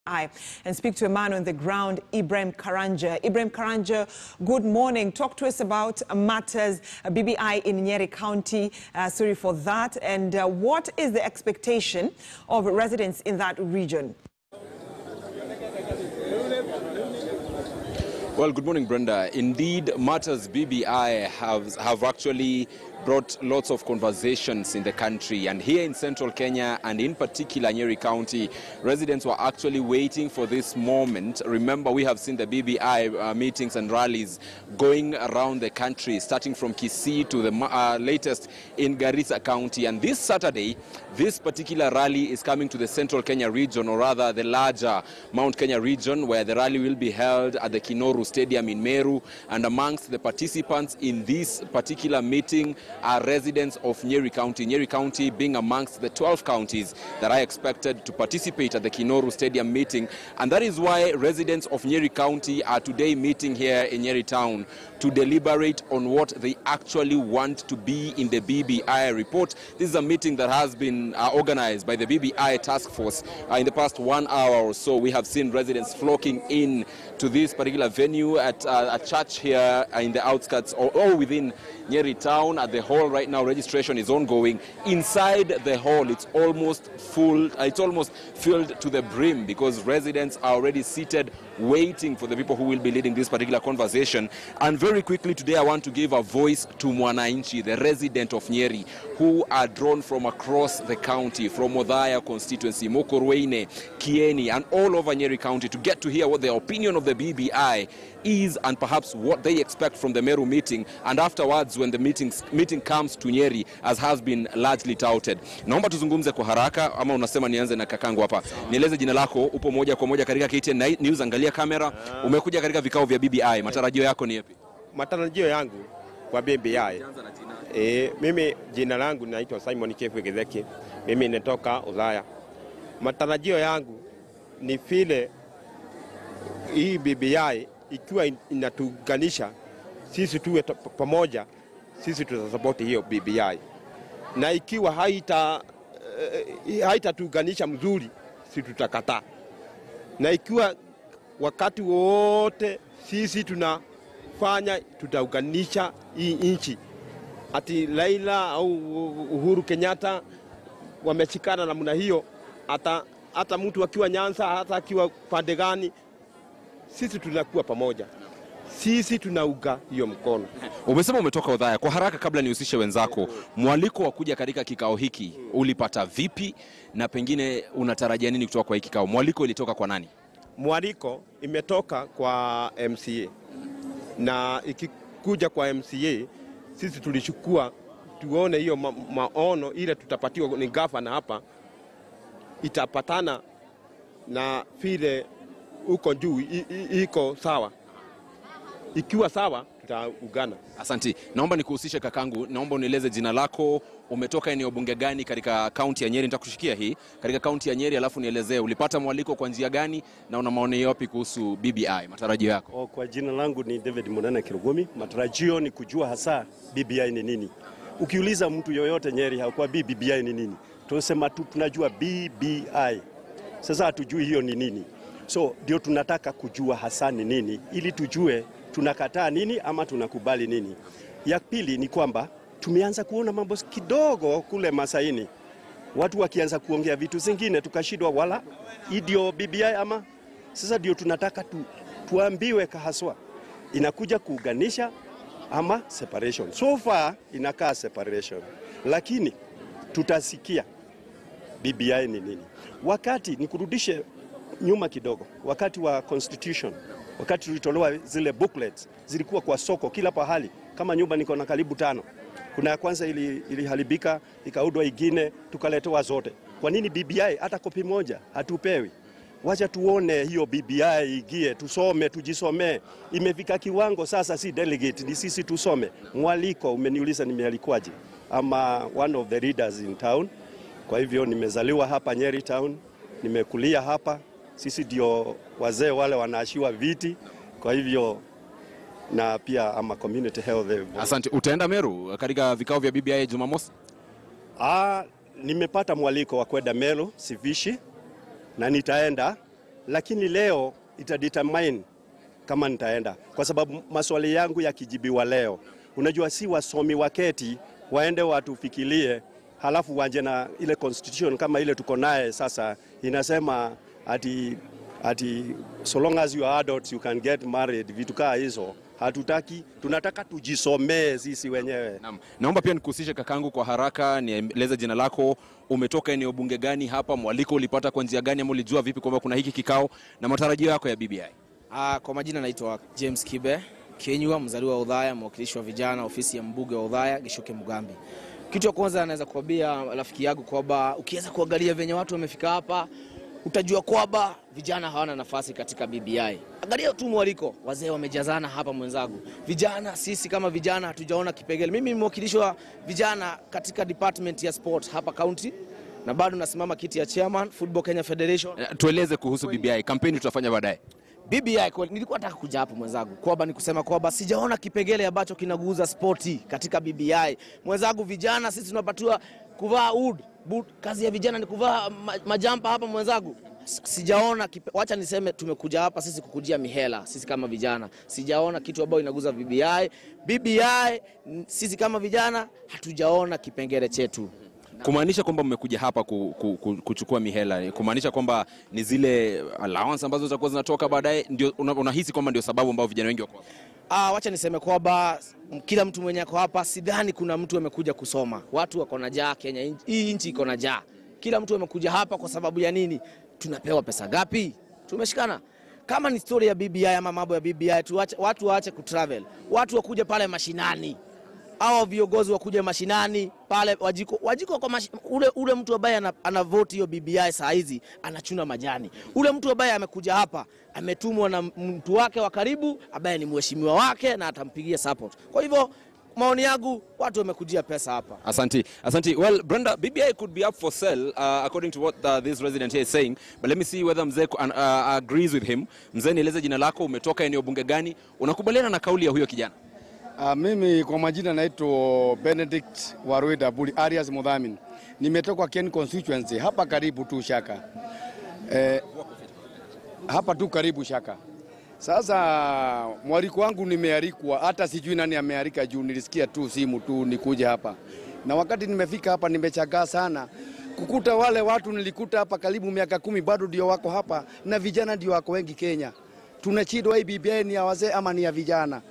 I and speak to a man on the ground, Ibrahim Karanja. Ibrahim Karanja, good morning. Talk to us about matters uh, BBI in Nyeri County. Uh, sorry for that. And uh, what is the expectation of residents in that region? Well, good morning, Brenda. Indeed, matters BBI have, have actually brought lots of conversations in the country. And here in central Kenya, and in particular Nyeri County, residents were actually waiting for this moment. Remember, we have seen the BBI uh, meetings and rallies going around the country, starting from Kisii to the uh, latest in Garissa County. And this Saturday, this particular rally is coming to the central Kenya region, or rather the larger Mount Kenya region, where the rally will be held at the Kinoru Stadium in Meru. And amongst the participants in this particular meeting are residents of Nyeri County. Nyeri County being amongst the 12 counties that are expected to participate at the Kinoru Stadium meeting. And that is why residents of Nyeri County are today meeting here in Nyeri Town to deliberate on what they actually want to be in the BBI report. This is a meeting that has been uh, organized by the BBI task force uh, in the past one hour or so. We have seen residents flocking in to this particular venue at uh, a church here in the outskirts or, or within Nyeri town. At the hall right now, registration is ongoing. Inside the hall, it's almost full. Uh, it's almost filled to the brim because residents are already seated waiting for the people who will be leading this particular conversation. And very quickly today, I want to give a voice to Mwananchi, the resident of Nyeri, who are drawn from across the county, from Odhaya constituency, Mokorweine, Kieni, and all over Nyeri County to get to hear what the opinion of the BBI is and perhaps what they expect from the Meru meeting and afterwards when the meetings, meeting comes to Nyeri as has been largely touted. Naomba tuzungumze kwa haraka ama unasema nianze na kakangu hapa. Nieleze jina lako, upo moja kwa moja katika KTN News, angalia kamera. Umekuja katika vikao vya BBI, matarajio yako ni yapi? Matarajio yangu kwa BBI e, mimi jina langu naitwa Simon Kefu Githeki, mimi natoka Udhaya. Matarajio yangu ni vile hii BBI ikiwa inatuunganisha sisi tuwe pamoja, sisi tutasapoti hiyo BBI, na ikiwa haita uh, haitatuunganisha mzuri, sisi tutakataa, na ikiwa wakati wote sisi tunafanya tutaunganisha hii nchi, ati Raila au Uhuru Kenyatta wameshikana namna hiyo, hata hata mtu akiwa Nyanza, hata akiwa pande gani sisi tunakuwa pamoja, sisi tunauga hiyo mkono. Umesema umetoka Udhaya. Kwa haraka, kabla nihusishe wenzako, mwaliko wa kuja katika kikao hiki ulipata vipi, na pengine unatarajia nini kutoka kwa hiki kikao? Mwaliko ilitoka kwa nani? Mwaliko imetoka kwa MCA, na ikikuja kwa MCA sisi tulichukua tuone hiyo ma maono ile tutapatiwa ni gavana hapa itapatana na vile uko juu iko sawa. Ikiwa sawa, tutaungana. Asanti. Naomba nikuhusishe kakangu, naomba unieleze jina lako, umetoka eneo bunge gani katika kaunti ya Nyeri? Nitakushikia hii katika kaunti ya Nyeri, alafu nielezee ulipata mwaliko kwa njia gani na una maoni yapi kuhusu BBI, matarajio yako? O, kwa jina langu ni David Munene Kirugumi. Matarajio ni kujua hasa BBI ni nini. Ukiuliza mtu yoyote Nyeri hakuwa BBI ni nini, tunasema tu tunajua BBI. Sasa hatujui hiyo ni nini so ndio tunataka kujua hasa ni nini, ili tujue tunakataa nini ama tunakubali nini. Ya pili ni kwamba tumeanza kuona mambo kidogo kule Masaini, watu wakianza kuongea vitu zingine, tukashindwa wala idio BBI ama. Sasa ndio tunataka tu, tuambiwe kahaswa inakuja kuunganisha ama separation. So far inakaa separation, lakini tutasikia BBI ni nini. Wakati nikurudishe nyuma kidogo, wakati wa constitution, wakati tulitolewa zile booklets, zilikuwa kwa soko kila pahali. Kama nyumba niko na karibu tano, kuna ya kwanza ili, iliharibika ikaudwa, ingine tukaletewa zote. Kwa nini BBI hata kopi moja hatupewi? Wacha tuone hiyo BBI igie, tusome, tujisomee. Imefika kiwango sasa, si delegate, ni sisi tusome. Mwaliko, umeniuliza nimealikwaje? Ama one of the leaders in town. Kwa hivyo nimezaliwa hapa Nyeri town, nimekulia hapa sisi ndio wazee wale wanaashiwa viti, kwa hivyo na pia ama community health. Asante. Utaenda Meru katika vikao vya BBI Jumamosi? Ah, nimepata mwaliko wa kwenda Meru Sivishi na nitaenda lakini leo itadetermine kama nitaenda, kwa sababu maswali yangu yakijibiwa leo, unajua si wasomi waketi waende watufikirie, halafu wanje na ile constitution kama ile tuko naye sasa, inasema ati, ati so long as you are adults you can get married, vitu kaa hizo hatutaki. Tunataka tujisomee sisi wenyewe. Naam. Naomba pia nikuhusishe kakangu kwa haraka, nieleze jina lako, umetoka eneo bunge gani hapa, mwaliko ulipata kwa njia gani, ama ulijua vipi kwamba kuna hiki kikao na matarajio yako ya BBI? Ah, kwa majina naitwa James Kibe Kenywa, mzaliwa wa Udhaya, mwakilishi wa vijana ofisi ya mbunge wa Udhaya Gishoke Mugambi. Kitu cha kwanza naweza kuambia rafiki yangu kwamba ukiweza kuangalia venye watu wamefika hapa utajua kwamba vijana hawana nafasi katika BBI. Angalia tu mwaliko, wazee wamejazana hapa mwenzangu. Vijana sisi kama vijana hatujaona kipengele. Mimi ni mwakilishi wa vijana katika department ya sport hapa county na bado nasimama kiti ya chairman Football Kenya Federation. Eh, Tueleze kuhusu BBI, kampeni tutafanya baadaye. BBI kwa, nilikuwa nataka kuja hapo mwenzangu kwamba ni kusema kwamba sijaona kipengele ambacho kinaguza spoti katika BBI. Mwenzangu, vijana sisi tunapatiwa kuvaa ud boot. Kazi ya vijana ni kuvaa ma, majampa hapa mwenzangu. S- Sijaona kipe, wacha niseme tumekuja hapa sisi kukujia mihela sisi kama vijana. Sijaona kitu ambayo inaguza BBI. BBI n- sisi kama vijana hatujaona kipengele chetu. Kumaanisha kwamba mmekuja hapa ku, ku, ku, kuchukua mihela, kumaanisha kwamba ni zile allowance ambazo zitakuwa zinatoka baadaye, ndio una- unahisi kwamba ndio sababu ambao vijana wengi wako hapa? Ah, wacha niseme kwamba m- kila mtu mwenye ako hapa, sidhani kuna mtu amekuja kusoma. Watu wako na jaa Kenya, in- hii nchi iko na jaa. Kila mtu amekuja hapa kwa sababu ya nini? Tunapewa pesa ngapi? Tumeshikana. Kama ni story ya BBI ama mambo ya BBI, tuache, watu waache kutravel, watu wakuje pale mashinani hawa viongozi wakuja mashinani pale wajiko, wajiko kwa mashi, ule, ule mtu ambaye ana, ana vote hiyo BBI saa hizi anachuna majani. Ule mtu ambaye amekuja hapa ametumwa na mtu wake wa karibu ambaye ni mheshimiwa wake na atampigia support. Kwa hivyo maoni yangu, watu wamekujia pesa hapa. Asanti, Asanti. Well, Brenda, BBI could be up for sale uh, according to what uh, this resident here is saying. But let me see whether mzee uh, uh, agrees with him. Mzee, nieleze jina lako, umetoka eneo bunge gani? Unakubaliana na kauli ya huyo kijana? Uh, mimi kwa majina naitwa Benedict Warweda Buli Arias Mudhamin. Nimetoka Ken constituency hapa karibu tu Shaka. Eh, hapa tu karibu Shaka. Sasa mwaliko wangu nimealikwa, hata sijui nani amealika juu nilisikia tu simu tu nikuja hapa. Na wakati nimefika hapa nimechagaa sana kukuta wale watu nilikuta hapa karibu miaka kumi bado ndio wako hapa na vijana ndio wako wengi Kenya. Tunashindwa hii BBI ni ya wazee ama ni ya vijana?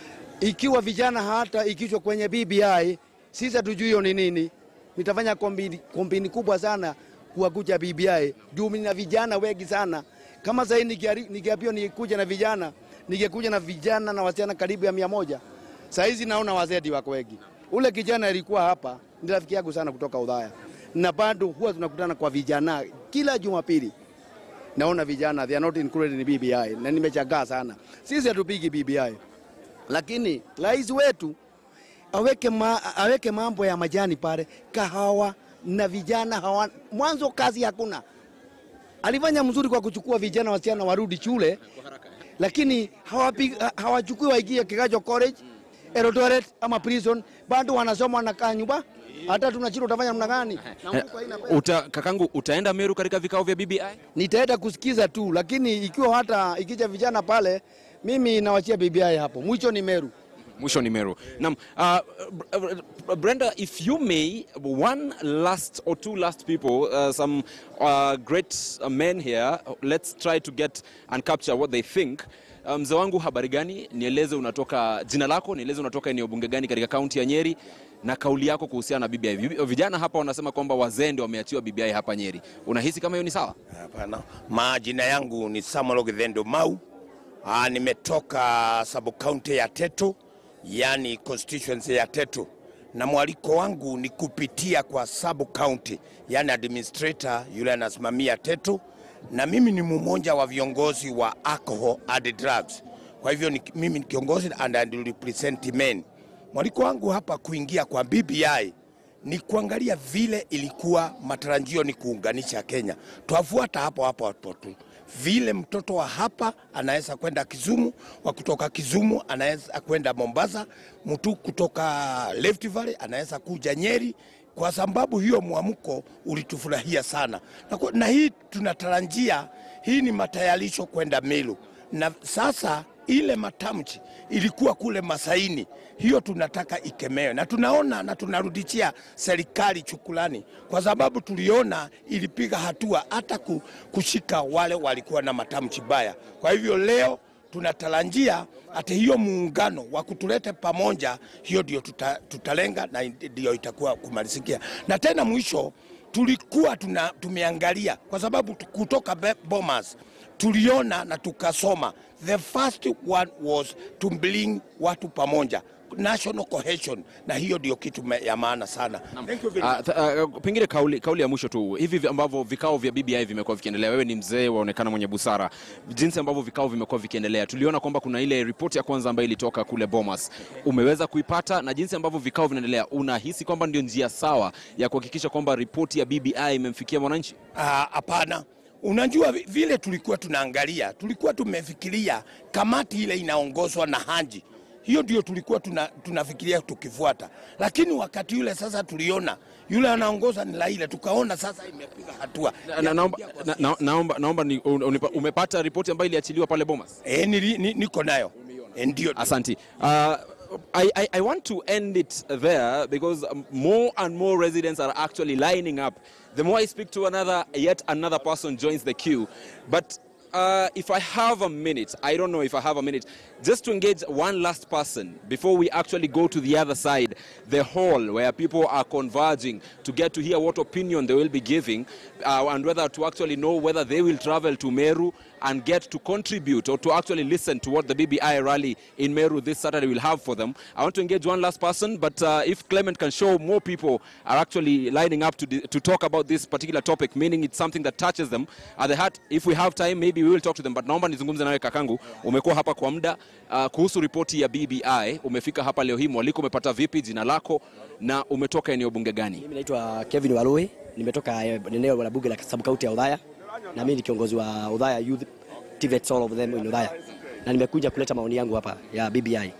ikiwa vijana hata ikichwa kwenye BBI, sisi hatujui hiyo ni nini. Nitafanya kombini, kombini kubwa sana kuwakuja BBI juu mimi na vijana wengi sana. Kama sasa nikiambiwa nikuja na vijana, ningekuja na vijana na wasichana karibu ya mia moja. Saa hizi naona wazee ndio wako wengi. Ule kijana alikuwa hapa ni rafiki yangu sana kutoka Udhaya, na bado huwa tunakutana kwa vijana kila Jumapili naona vijana they are not included in BBI na nimechagaa sana. Sisi hatupigi BBI, lakini rais wetu aweke, ma, aweke mambo ya majani pale, kahawa na vijana hawa, mwanzo kazi hakuna. Alifanya mzuri kwa kuchukua vijana wasichana warudi shule, lakini hawapi- ha- hawachukui waingie Kigajo College, Eldoret ama prison, bado wanasoma wanakaa nyumba. Hata tunashindwa utafanya namna gani? Na Eh, mfuko haina pesa. Uta, kakangu, utaenda Meru katika vikao vya BBI? nitaenda kusikiza tu, lakini ikiwa hata ikija vijana pale, mimi nawachia BBI hapo. Mwisho ni Meru. Mwisho ni Meru. Naam, uh, Br- Brenda, if you may, one last or two last people, uh, some uh, great uh, men here, let's try to get and capture what they think. Uh, Mzee wangu, habari gani? Nieleze unatoka, jina lako, nieleze unatoka eneo bunge gani katika kaunti ya Nyeri na kauli yako kuhusiana na BBI. Vi- Vijana hapa wanasema kwamba wazee ndio wameachiwa BBI hapa Nyeri. Unahisi kama hiyo ni sawa? Hapana, majina yangu ni Samuel Githendo Mau. Aa, nimetoka sub county ya Teto, yani constituency ya Teto, na mwaliko wangu ni kupitia kwa sub county, yani administrator yule anasimamia Teto, na mimi ni mmoja wa viongozi wa alcohol and drugs. Kwa hivyo ni, mimi ni kiongozi and I represent men. Mwaliko wangu hapa kuingia kwa BBI ni kuangalia vile ilikuwa matarajio ni kuunganisha Kenya. Twafuata hapo hapo hapo tu vile mtoto wa hapa anaweza kwenda Kisumu, wa kutoka Kisumu anaweza kwenda Mombasa, mtu kutoka Rift Valley anaweza kuja Nyeri kwa sababu hiyo mwamko ulitufurahia sana na, kwa- na hii tunatarajia, hii ni matayarisho kwenda Meru, na sasa ile matamshi ilikuwa kule Masaini, hiyo tunataka ikemewe, na tunaona na tunarudishia serikali chukulani, kwa sababu tuliona ilipiga hatua hata ku- kushika wale walikuwa na matamshi baya. Kwa hivyo leo tunatarajia hata hiyo muungano wa kutulete pamoja, hiyo ndio tuta, tutalenga na ndio itakuwa kumalizikia. Na tena mwisho tulikuwa tuna, tumeangalia kwa sababu tu- kutoka Be- Bomas tuliona na tukasoma, the first one was to bring watu pamoja national cohesion, na hiyo ndio kitu me- ya maana sana. Thank you very much. Uh, th- uh, pengine kauli, kauli ya mwisho tu, hivi vi- ambavyo vikao vya BBI vimekuwa vikiendelea, wewe ni mzee, waonekana mwenye busara, jinsi ambavyo vikao vimekuwa vikiendelea, tuliona kwamba kuna ile ripoti ya kwanza ambayo ilitoka kule Bomas, umeweza kuipata, na jinsi ambavyo vikao vinaendelea, unahisi kwamba ndio njia sawa ya kuhakikisha kwamba ripoti ya BBI imemfikia mwananchi? Ah, Hapana. Unajua vi- vile tulikuwa tunaangalia, tulikuwa tumefikiria kamati ile inaongozwa na Haji, hiyo ndio tulikuwa tuna, tunafikiria tukifuata, lakini wakati yule sasa tuliona yule anaongoza ni Raila, tukaona sasa imepiga hatua Na- na- Naomba, na, na, naomba, naomba ni, un- unipa- umepata ripoti ambayo iliachiliwa pale Bomas? e, nili, ni, niko nayo e, ndio Asanti. Uh, I, I, I want to end it there because um, more and more residents are actually lining up. The more I speak to another, yet another person joins the queue. But uh, if I have a minute, I don't know if I have a minute, just to engage one last person before we actually go to the other side, the hall where people are converging to get to hear what opinion they will be giving uh, and whether to actually know whether they will travel to Meru and get to contribute or to actually listen to what the BBI rally in Meru this Saturday will have for them. I want to engage one last person, but uh, if Clement can show more people are actually lining up to, di- to talk about this particular topic, meaning it's something that touches them at the heart, if we have time, maybe we will talk to them. But naomba nizungumze nawe kakangu, umekuwa hapa kwa muda uh, kuhusu ripoti ya BBI, umefika hapa leo hii, mwaliko umepata vipi, jina lako na umetoka eneo bunge gani? Mimi naitwa Kevin Walui, nimetoka eh, eneo la bunge la sub-county ya Udhaya na mimi ni kiongozi wa Udhaya Youth TVETs all of them in Udhaya, na nimekuja kuleta maoni yangu hapa ya BBI.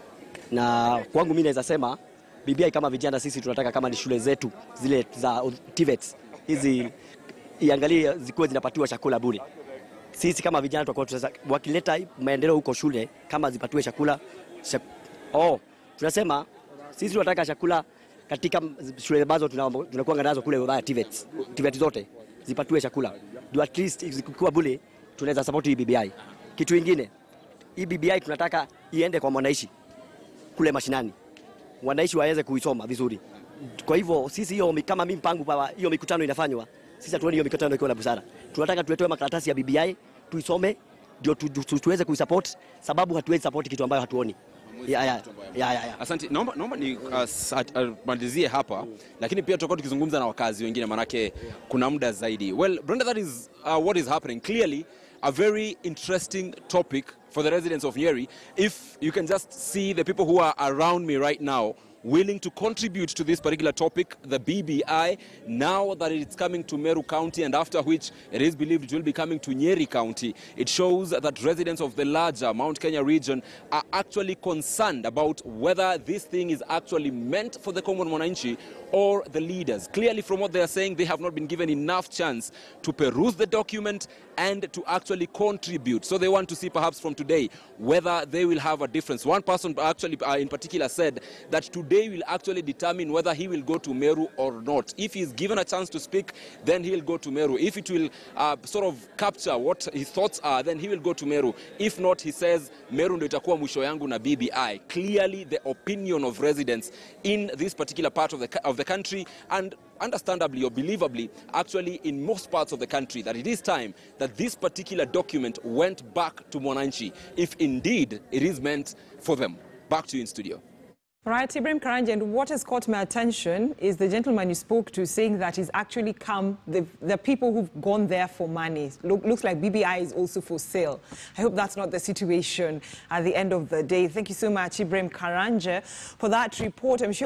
Na kwangu mimi naweza sema BBI kama vijana sisi tunataka kama ni shule zetu zile za TVETs hizi iangalie zikuwe zinapatiwa chakula bure. Sisi kama vijana tutakuwa tunaweza wakileta maendeleo huko shule kama zipatiwe chakula chak... oh, tunasema sisi tunataka chakula katika shule ambazo tuna- tunakuwa nazo kule Udhaya TVETs, TVET zote zipatiwe chakula ndio at least zikikuwa bure tunaweza support hii BBI. Kitu kingine hii BBI tunataka iende kwa mwananchi kule mashinani, wananchi waweze kuisoma vizuri. Kwa hivyo sisi hiyo mi- kama mimi mpango pa hiyo mikutano inafanywa, sisi hatuoni hiyo mikutano ikiwa na busara. Tunataka tuletewe makaratasi ya BBI tuisome, ndio tu, tu, tu, tuweze kuisupport, sababu hatuwezi support kitu ambayo hatuoni. Ya, ya, ya, ya, ya. Asante, naomba, naomba ni uh, sa- uh, malizie hapa, lakini pia tutakuwa tukizungumza na wakazi wengine, manake kuna muda zaidi. Well, Brenda, that is uh, what is happening. Clearly a very interesting topic for the residents of Nyeri. If you can just see the people who are around me right now willing to contribute to this particular topic, the BBI, now that it's coming to Meru County and after which it is believed it will be coming to Nyeri County, it shows that residents of the larger Mount Kenya region are actually concerned about whether this thing is actually meant for the common Mwananchi or the leaders. Clearly, from what they are saying, they have not been given enough chance to peruse the document and to actually contribute. So they want to see perhaps from today whether they will have a difference. One person actually uh, in particular said that today will actually determine whether he will go to Meru or not. If he is given a chance to speak, then he'll go to Meru. If it will uh, sort of capture what his thoughts are, then he will go to Meru. If not, he says Meru ndio itakuwa mwisho yangu na BBI. Clearly the opinion of residents in this particular part of the, ca- of the country and understandably or believably actually in most parts of the country that it is time that this particular document went back to Mwananchi if indeed it is meant for them. Back to you in studio. All right, Ibrahim Karanja, and what has caught my attention is the gentleman you spoke to saying that he's actually come, the, the people who've gone there for money. Look, looks like BBI is also for sale. I hope that's not the situation at the end of the day. Thank you so much, Ibrahim Karanja, for that report. I'm sure he'll be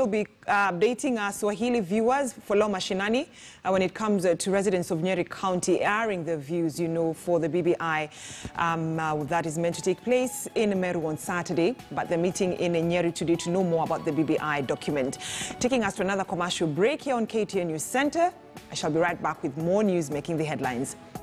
uh, updating our Swahili viewers, Follow Mashinani, uh, when it comes uh, to residents of Nyeri County airing their views, you know, for the BBI um, uh, that is meant to take place in Meru on Saturday. But they're meeting in Nyeri today to know more about the BBI document. Taking us to another commercial break here on KTN News Center. I shall be right back with more news making the headlines.